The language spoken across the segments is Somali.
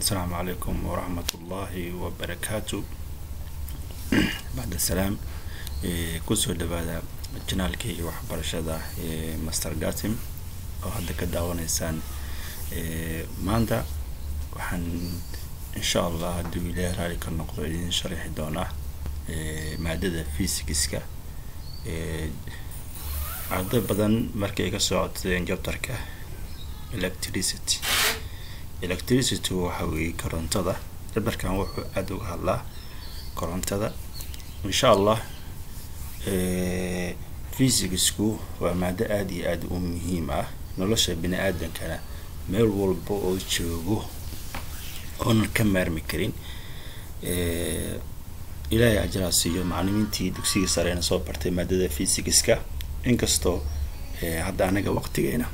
asalaamu calaykum waraxmat ullaahi wabarakaatu bacd asalaam kusoo dhawaada janaalkii waxbarashada ee master gatim oo hadda ka daawanaysaan maanta waxaan insha allah hadduu ilaahay raali ka noqdo idin sharixi doonaa maadada physicska arday badan markay ka soo codsadeen jabtarka electricity electricity waxa weeye korontada jabtarkan wuxuu aada uga hadlaa korontada insha allah physicssku waa maado aada iyo aada u muhiim ah nolosha bini aadankana meel walba oo joogo oonan ka maarmi karin ilaahay ajaraa siiyo macalimiintii dugsigii sareena soo bartay maadada physicska inkastoo hadda anaga waqtigeena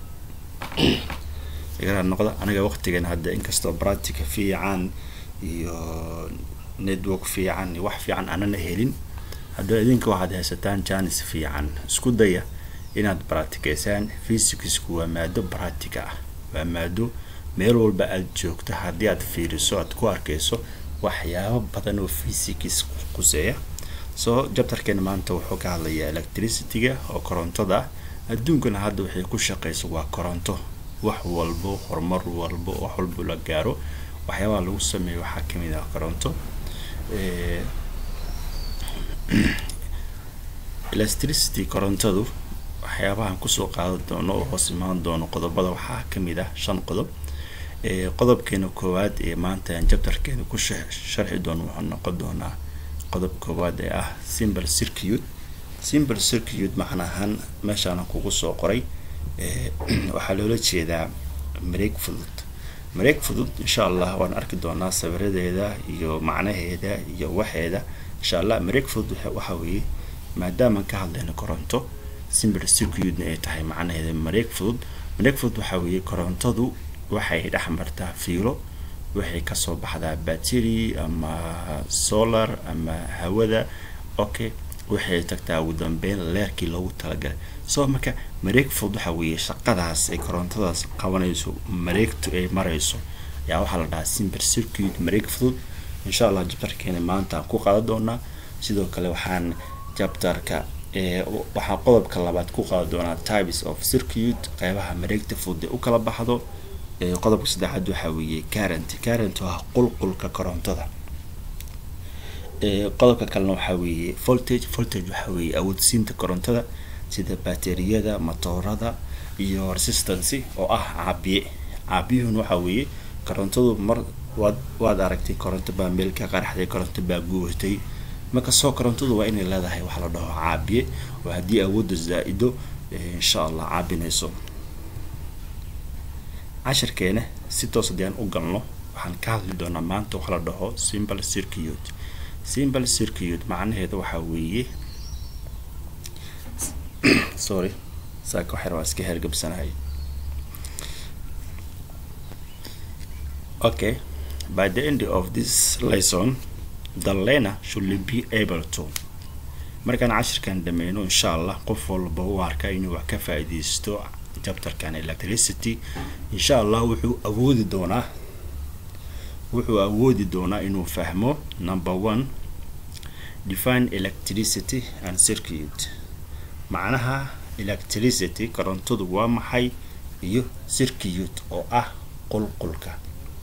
igala noqda anaga waqtigeena hadda inkastoo practica fiican iyo network fiican iyo wax fiican aanana helin haddaba idinka waxaad haysataan janis fiican isku daya inaad baracticaysaan physicsku waa maado practica ah waa maado meel walba aada joogto haddii aad fiiriso aad ku arkayso waxyaabo badan oo physics quseeya soo jabtarkeena maanta wuxuu ka hadlayaa electricityga oo korontada ah adduunkana hadda waxay ku shaqeyso waa koronto wax walbo horumar walbo wax walbo la gaaro waxyaabaha lagu sameeyo waxaa kamid ah koronto electricity korontadu waxyaabahan kusoo qaadan doono oo hoos imaan doono qodobada waxaa kamid ah shan qodob qodobkeena koowaad ee maanta aan jabtarkeena ku sharxi doono wuxuu noqon doonaa qodob koowaad ee ah simple circuit simple circuit macnahaan meeshaana kugu soo qoray waxaa loola jeedaa mareeg fudud mareeg fudud insha allah waan arki doonaa sawiradeeda iyo macnaheeda iyo waxeeda insha allah mareeg fudud waxa weeye maadaamaan ka hadlayno koronto simple circuitna ay tahay macnaheeda mareeg fudud mareeg fudud waxaa weeye korontadu waxay dhex martaa fiilo waxay kasoo baxdaa battery ama solar ama hawada okay waxay tagtaa ugu dambeyn leerkii loogu talagalay soo marka mareeg fudud waxa weeye shaqadaas ay korontadaas qabanayso mareegtu ay marayso yaa waxaa la dhahaa simple circuit mareeg fudud insha allah jabtarkeena maanta aan ku qaadan doonaa sidoo kale waxaan jabtarka waxaa qodobka labaad ku qaadan doonaa types of circuit qeybaha mareegta fudud ee u kala baxdo qodobka saddexaad waxaa weeye current current waa qulqulka korontada qodobka kalena waxaa weeye voltage voltage waxaa weeye awoodsiinta korontada sida bateriyada matoorada iyo resistance oo ah caabiye caabiyuhuna waxaa weeye korontadu mar waad waad aragtay koronto baa meel ka qaraxday koronto baa guurtay marka soo korontadu waa inay leedahay waxa la dhaho caabiye oo haddii awoodda zaa-ido insha allah caabinayso cashirkeena si toos haddii aan u galno waxaan ka hadli doonaa maanta waxa la dhaho simple circuit simple circuit macnaheeda waxaa weeye sorry saaka waxyar waa iska hergabsanahay okay by the end of this lesson the learner should be able to markaan cashirkan dhameyno insha allah qof walba u arka inuu wax ka faa-ideysto jabtarkan electricity insha allah wuxuu awoodi doonaa wuxuu awoodi doonaa inuu fahmo number one define electricity and circuit macnaha electricity korontadu waa maxay iyo circuit oo ah qulqulka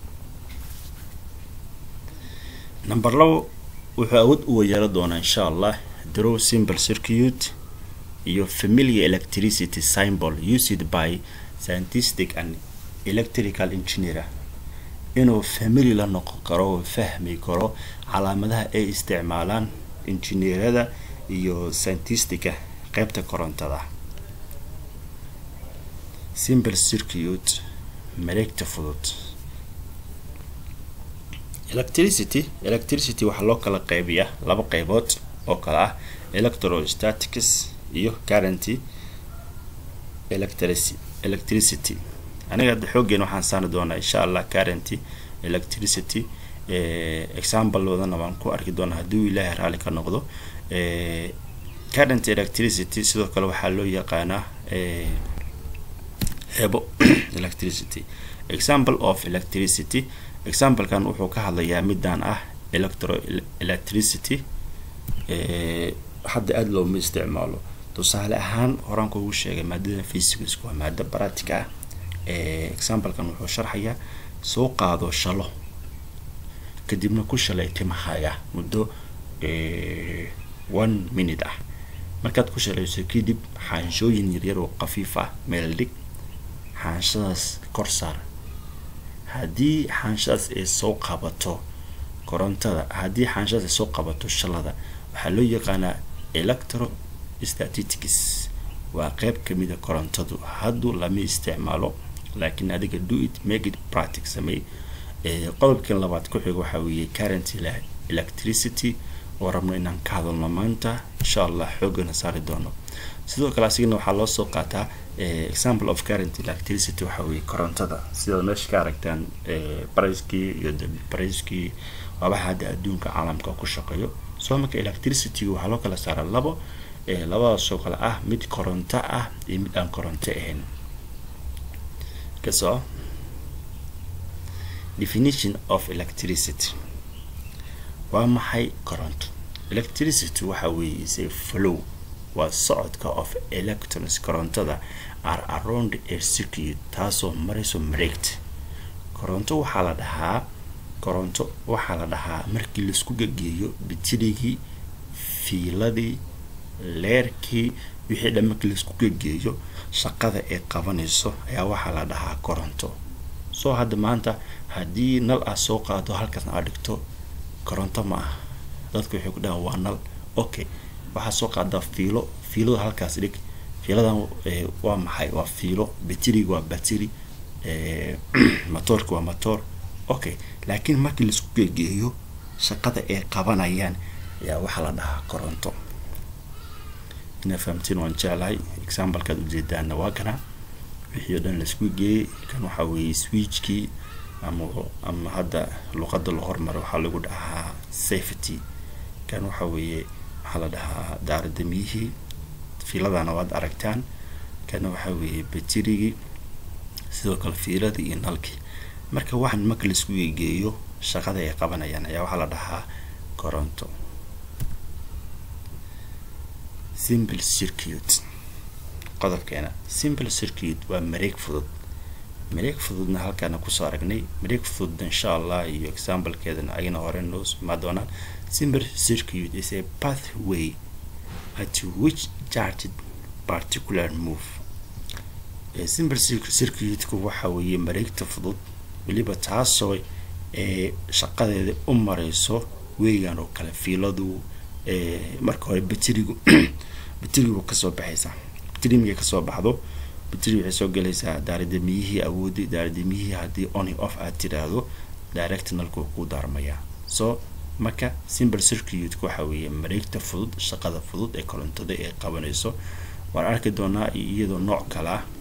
number labo wuxuu awood u wayeelo doonaa insha allah draw simple circuit iyo familiar electricity symbol used by scientific and electrical engineer inuu family la noqon karo oo fahmi karo calaamadaha ay isticmaalaan injineerada iyo scientistica qeybta korontada simple circuit mareegta fudud electricity electricity waxaa loo kala qeybiyaa laba qeybood oo kale ah electrostatics iyo currenty electricity aniga hadda xooggeen waxaan saari doonaa insha allah currenty electricity exampleoodana waan ku arki doonaa hadduu ilaahay raali ka noqdo current electricity sidoo kale waxaa loo yaqaanaa hebo electricity example of electricity examplekan wuxuu ka hadlayaa midaan ah electro electricity hadda aada looma isticmaalo tusaale ahaan horaan kuugu sheegay maadada physics waa maado baratic ah examplekan wuxuu sharxayaa soo qaado shalo kadibna ku shalay timahaya muddo one minute ah markaad ku shalayso kadib xaanshooyin yaryar oo khafiif ah meel dhig xaanshadaas kor saar haddii xaanshadaas ay soo qabato korontada haddii xaanshadaas ay soo qabato shalada waxaa loo yaqaanaa electro statistics waa qeyb kamida korontadu hadduu lama isticmaalo laakiin adiga do it make it practic samey qodobkan labaad ku xiga waxaa weeye current electricity oo rabno inaan ka hadalno maanta insha allah xoogana saari doono sidoo kale asigana waxaa loo soo qaataa example of current electricity waxaa weeye korontada sidaad meesha ka aragtaan barayskii iyo barayskii waabaha hadda adduunka caalamka ku shaqeeyo soo marka electricity waxaa loo kala saaraa labo labadaasoo kale ah mid koronto ah iyo mid aan koronto ahayn kasoo definition of electricity waa maxay koronto electricity waxa weeye is flow waa socodka of electrons korontada are around a circuit taasoo marayso mareegta koronto waxaa la dhahaa koronto waxaa la dhahaa markii laisku gegeeyo bitirigii fiiladii leerkii wixii dhan markii laisku gegeeyo shaqada ay qabanayso ayaa waxaa la dhahaa koronto soo hadda maanta haddii nal aad soo qaado halkaasna aad dhigto koronto ma ah dadku waxay ku dhahaan waa nal okay waxaa soo qaadaa fiilo fiilada halkaas dhig fiiladan waa maxay waa fiilo batiriga waa batiri motoorka waa motoor okay laakiin markii laisku geegeeyo shaqada ay qabanayaan ayaa waxaa la dhahaa koronto inaa fahamtiin waan jeclahay examplekaad ujeedaana waa kana wixii o dhan laisku geeyey kan waxaa weeye switchkii ama ama hadda luqada la hormaro waxaa lagu dhahaa safety kan waxaa weeye waxaa la dhahaa daaradamiyihii fiiladana waad aragtaan kana waxaa weeye batirigii sidoo kale fiiladii iyo nalkii marka waxaan marka laisku geegeeyo shaqada ay qabanayaan ayaa waxaa la dhahaa koronto simple circuit qodobkeena simple circuit waa mareeg fudud mareeg fududna halkaana kusoo aragnay mareeg fududna insha allah iyo examplekeedana ayna hore noo imaa doonaan simple circuit is a pathway at which charged particular move simple circuitku waxa weeye mareegta fudud weliba taasoo ee shaqadeeda u mareyso weegan oo kale fiiladu marka hore baterigu baterigu kasoo baxaysa bateri markay kasoo baxdo bateri waxay soo galaysaa daaradamiyihii awoodi daaradamiyihii haddii oni off aad tiraahdo directionalku ku daarmaya so marka simple circuitku waxa weeye mareegta fudud shaqada fudud ee korontada ay qabanayso waan arki doonaa iyadoo nooc kale ah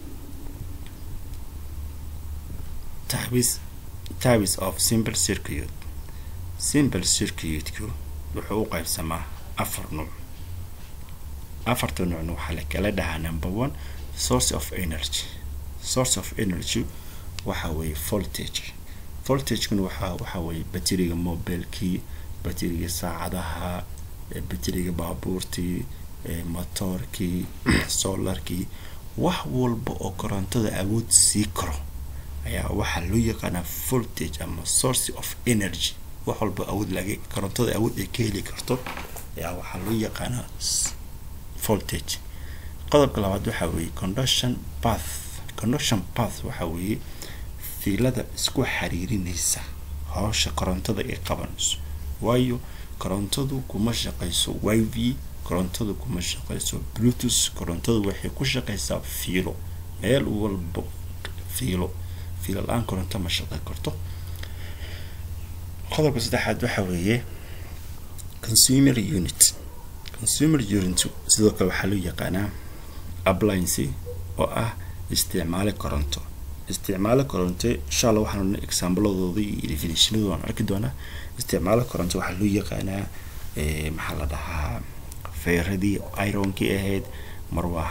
types types of simple circuit simple circuitku wuxuu u qaybsamaa afar nuuc afarta nuucna waxaa la kala dhahaa number one source of energy source of energy waxa weeye voltage voltagekuna waxaa waxa weeye bateriga mobilekii bateriga saacadaha bateriga baabuurtii motoorkii solarkii wax walba oo korontada awood sii karo ayaa waxaa loo yaqaanaa voltage ama source of energy wax walba awood laga korontada awood ay ka heli karto ayaa waxaa loo yaqaanaa voltage qodobka labaad waxaa weeye conduction path conduction path waxaa weeye fiilada isku xiriirinaysa howsha korontada ay qabanayso waayo korontadu kuma shaqeyso yv korontadu kuma shaqeyso bluetooth korontadu waxay ku shaqeysaa fiilo meel walba fiilo fiilo la-aan koronto ma shaqey karto qodobka saddexaad waxaa weeye consumer unit consumer unit sidoo kale waxaa loo yaqaanaa appliance oo ah isticmaale koronto isticmaale koronto insha allah waxaan exaambladooda iyo definitionadooda waan arki doonaa isticmaale koronto waxaa loo yaqaanaa maxaa la dhahaa feeradii ironkii ahayd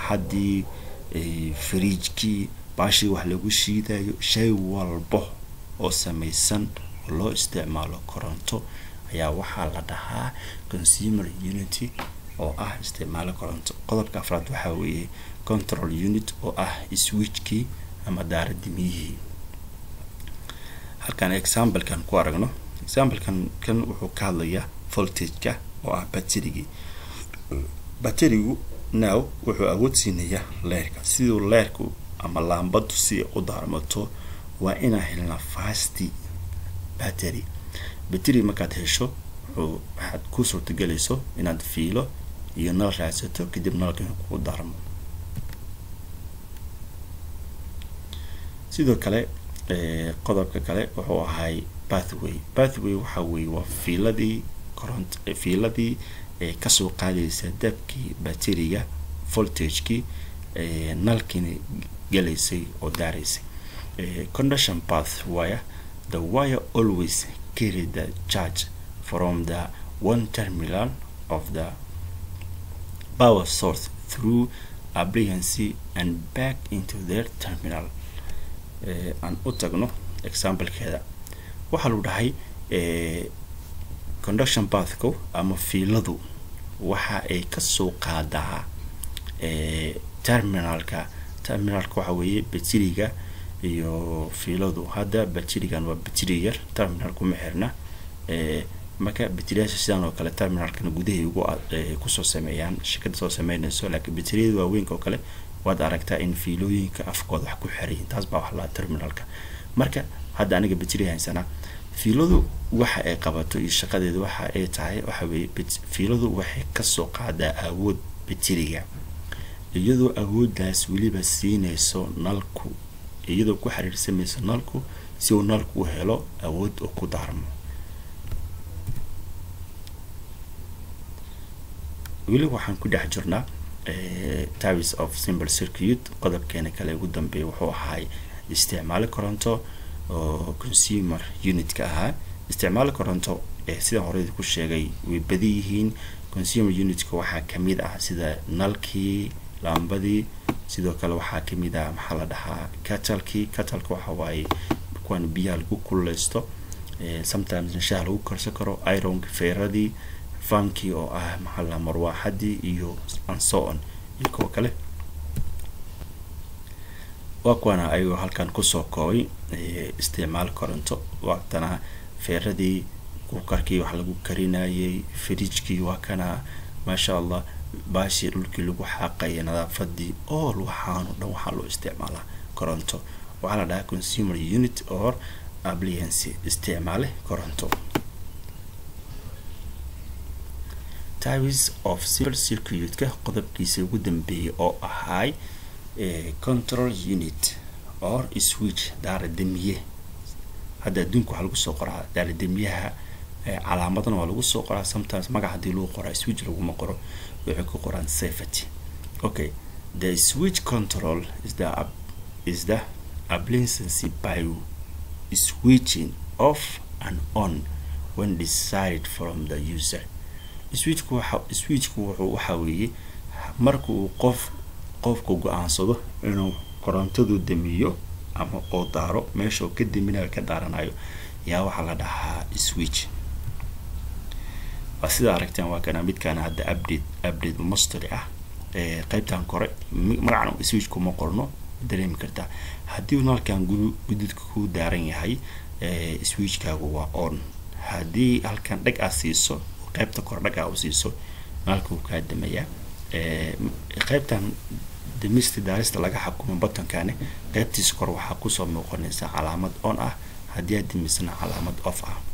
marwaaxadii fariijkii baashii wax lagu shiidayo shay walbo oo samaysan oo loo isticmaalo koronto ayaa waxaa la dhahaa consumer unity oo ah isticmaalo koronto qodobka afraad waxaa weeye control unit oo ah switchkii ama daaradimiyihii halkan examplekan ku aragno examplekan kan wuxuu ka hadlayaa voltageka oo ah baterigii baterigu now wuxuu awood siinayaa leerka siduu leerku ama laambadu si u daarmato waa inaan helnaa fasti battery battery markaad hesho wuxuu waxaad ku suurtagelayso inaad fiilo iyo nal raadsato kadib nalka kugu daarmo sidoo kale qodobka kale wuxuu ahay pathway pathway waxa weeye waa fiiladii coront fiiladii kasoo qaadaysa dabkii bateriga voltagekii nalkiina galaysay oo daaraysay conduction path wire the wire always carry the charge from the one terminal of the power source through appliancy and back into their terminal aan u tagno examplekeeda waxaa lagu dhahay conduction bathku ama fiiladu waxa ay kasoo qaadaa terminalka terminalka waxa weeye bateriga iyo fiiladu hadda baterigan waa bateri yar terminal kuma xirna marka bateriyaasha sidaan oo kale terminalkana gudahay ugu kusoo sameeyaan shirkada soo sameynayso laakiin bateriyada waaweynka oo kale waad aragtaa in fiilooyinka afkooda wax ku xirayin taas baa wax lahaa terminalka marka hadda aniga bateri haysanaa fiiladu waxa ay qabato iyo shaqadeeda waxa ay tahay waxa weeye fiiladu waxay kasoo qaadaa awood bateriga iyadoo awooddaas weliba siinayso nalku iyadoo ku xiriirsamayso nalku si uu nalku u helo awood oo ku daarmo weli waxaan ku dhex jirnaa tavis of simple circuit qodobkeena kale ugu dambeeya wuxuu ahaay isticmaalo koronto oo consumer unitka ahaa isticmaalo koronto sidaan horeyda ku sheegay way badan yihiin consumer unitka waxaa kamid ah sida nalkii laambadii sidoo kale waxaa kamid ah maxaa la dhahaa katalkii katalka waxa waaye kuwan biyaha lagu kululeysto sometimes shaha lagu karsan karo ironki feeradii fankii oo ah maxaa la marwaaxadii iyo anso-on iyo kuwa kale waa kuwana ayagoo halkan kusoo koobay isticmaal koronto waatana feeradii kukarkii wax lagu karinayay fridjkii waa kana maasha allah baashii dhulkii lagu xaaqaya nadaafadii all waxaano dhan waxaa loo isticmaalaa koronto waxaa la dhahaa consumer unit or appliance isticmaale koronto tavis of civil circuitka qodobkiisa ugu dambeeyay oo ahaay control unit or switch daaradamiye hadda adduunka waxaa lagu soo qoraa daaradamiyaha calaamadana waa lagu soo qoraa sometimes magac hadii lagu qoraa switch laguma qoro waxay ku qoraan safety okay the switch control is the is the appliancy by switching off and on when decided from the user switchku waxa switchku wuxuu waxa weeye marka uu qof qofku go-aansado inuu korontadu damiyo ama oo daaro meesha oo ka daminayo ka daaranayo yaa waxaa la dhahaa switch waa sida aragteen waa kana midkaana hadda update update mustari ah qeybtan kore magacan switch kuma qorno dareemi kartaa haddii nalkan gududka ku daaran yahay switchkaagu waa on haddii halkan dhag aad siiso qeybta kore dhag aa u siiso nalka wuu kaa damayaa qeybtan damista daarista laga xakumo batankani qeybtiisa kore waxaa kusoo muuqanaysa calaamad on ah haddii aad damisana calaamad off ah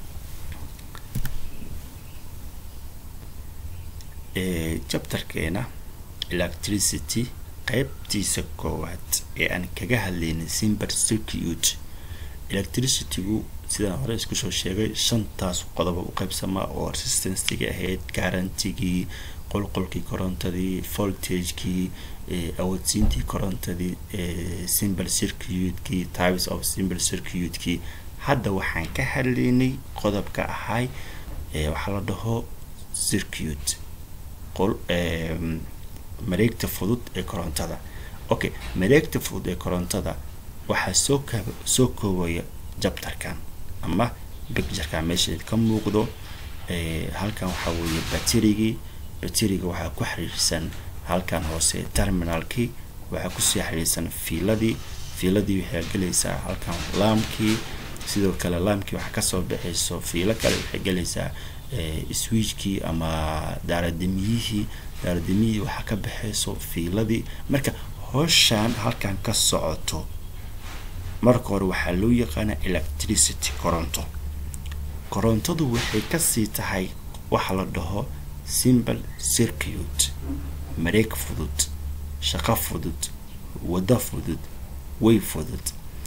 chapterkeena electricity qeybtiisa koowaad ee aan kaga hadlaynay simber circuit electricitygu sidaan hore iskusoo sheegay shantaas qodoba u qeybsamaa oo resistancega ahayd garantigii qolqolkii korontadii voltagekii awoodsiintii korontadii simber circuitkii types of simber circuitkii hadda waxaan ka hadlaynay qodobka ahay waxaa la dhaho circuit mareegta fudud ee korontada okay mareegta fudud ee korontada waxaa soo ka soo koobaya jabtarkan ama bictureka meesha ka muuqdo halkan waxaa weeye baterigii bateriga waxaa ku xiriirsan halkan hoose terminalkii waxaa kusii xiriirsan fiiladii fiiladii waxay gelaysaa halkan laamkii sidoo kale laamkii waxaa kasoo baxayso fiilo kale waxay gelaysaa switchkii ama daaradamiyihii daaradamiyihii waxaa ka baxayso fiiladii marka hooshaan halkan ka socoto marka hore waxaa loo yaqaana electricity coronto korontadu waxay kasii tahay waxa la dhaho simple circuit mareeg fudud shaqo fudud waddo fudud way fudud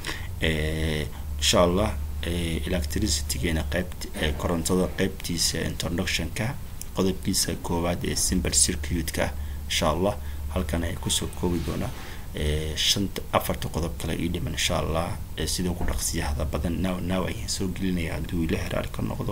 insha allah electricitygeena qeybt korontada qeybtiisa introductionka qodobkiisa koowaad ee simple circuitka insha allah halkan ay kusoo koobi doonaa shanta afarta qodob kale ii dhiman insha allah sidoo ku dhaqsiyahda badan now now ayaan soo gelinaya hadduu ila heraar ka noqdo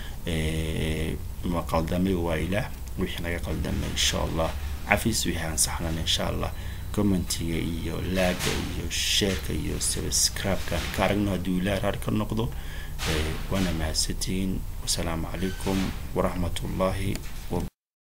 ma qaldamay waa ilaah wixii naga qaldamay insha allah cafis wixii aan saxnan insha allah commentiga iyo laaga iyo sheerka iyo subscribe-ka ka aragno hadduu ila heraar ka noqdo waana mahadsantihiin wasalaamu calaykum waraxmatullaahi